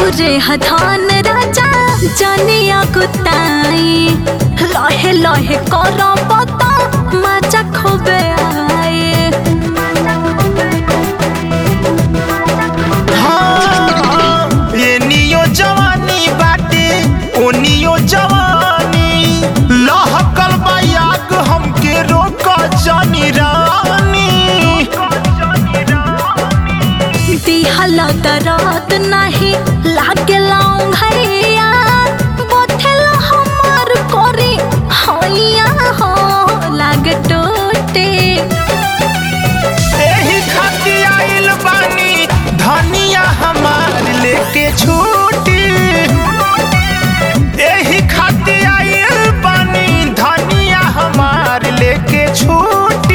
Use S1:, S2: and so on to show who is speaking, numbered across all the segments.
S1: रौरे हथान राजा जनिया गुताई लहे लहे कर पता मजा खूबे आए
S2: हाँ, एनियो जवानी बाटे ओनियो जवानी लहकल बा आग हमके रोक जानी रानी
S1: दिहला दरात नहीं लागेला भैया बोथेला हमार कोरी हैया हो लागे टूटे
S2: एही खातिर आइल बानी धनिया हमार लेके छूटी एही खातिर आइल बानी धनिया हमार लेके छूटी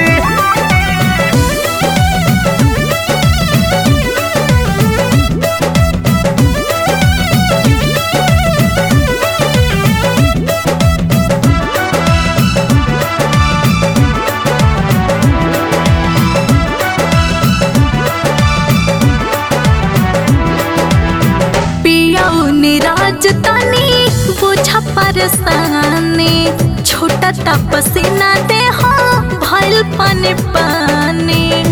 S1: पियाऊ निराज तनी बुझा परसानी छोटा तपसीना दे हो भइल पानी पानी